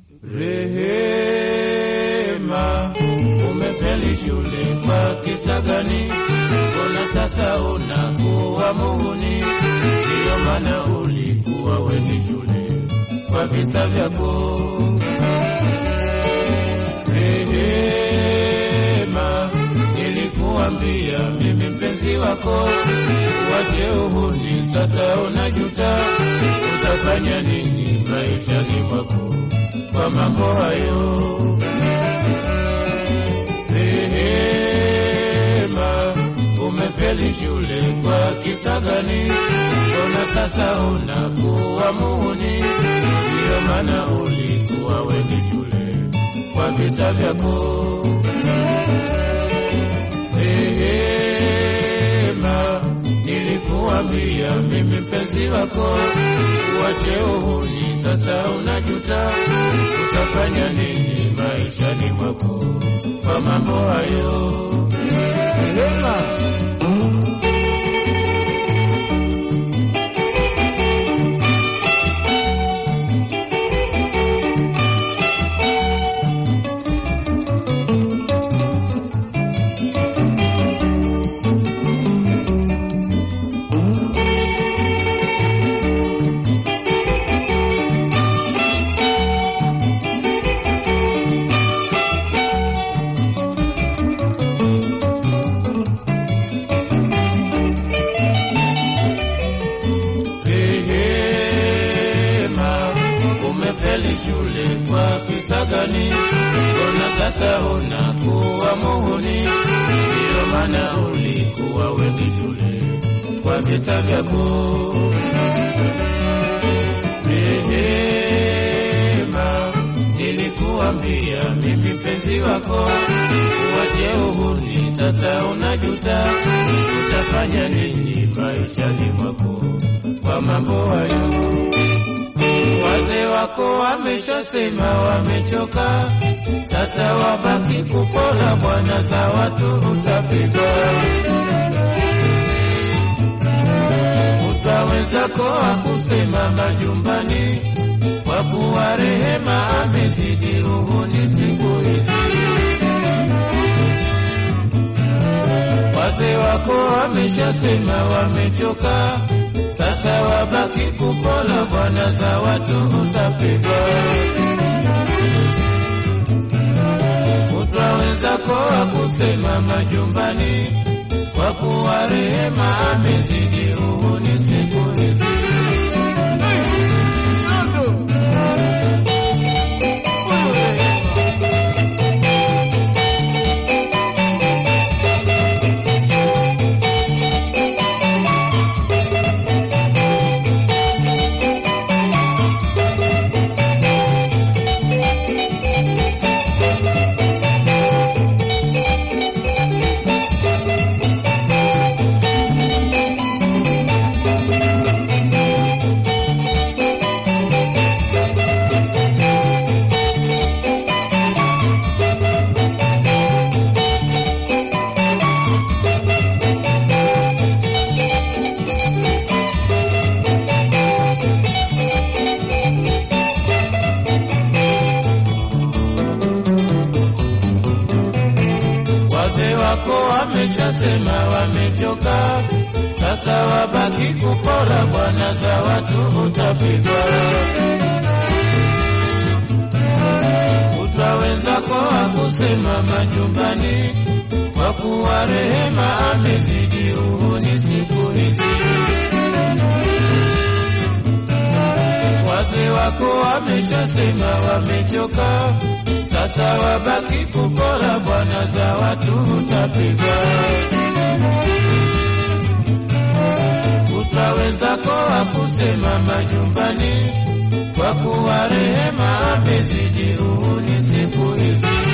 Rehema, umefeli shule kwa kisa gani? Mbona sasa unakuwa muhuni? Ndiyo maana ulikuwa wendi shule kwa visa vyako. Rehema, nilikuambia mimi mpenzi wako, wache uhuni, sasa unajuta. Utafanya nini maishani mwako kwa mambo hayo? Rehema, umefeli shule kwa kisa gani? Mbona sasa unakuwa muhuni? Ndiyo maana ulikuwa wendi shule kwa visa vyako. Rehema, nilikuambia mimi mpenzi wako, uache uhuni, sasa unajuta. Utafanya nini maishani mwako kwa mambo hayo? Rehema, Rehema, umefeli shule kwa kisa gani? Mbona sasa unakuwa muhuni? Ndiyo maana ulikuwa wendi shule kwa visa vyako. Rehema, nilikuambia mimi mpenzi wako, uache uhuni, sasa unajuta. Utafanya nini maishani mwako kwa mambo hayo? Wazee wako wameshasema wamechoka, sasa wabaki kupola bwana za watu utapigwa. Utawezako akusema majumbani, kwa kuwa rehema amezidi uhuni siku hizi. Wazee wako wameshasema wamechoka, sasa wabaki kupola bwana za watu utapigwa. Kutwa wenzako wakusema majumbani, kwa kuwa rehema amezidi uhuni siku hizi. Wazee wako wameshasema wamechoka, sasa wabaki kupora bwana za watu utapigwa. Kutwa wenzako wakusema majumbani, kwa kuwa rehema amezidi uhuni siku hizi. Wazee wako wameshasema wamechoka, sasa wabaki kupora bwana za watu utapigwa. Kutwa wenzako wakusema majumbani, kwa kuwa rehema amezidi uhuni siku hizi.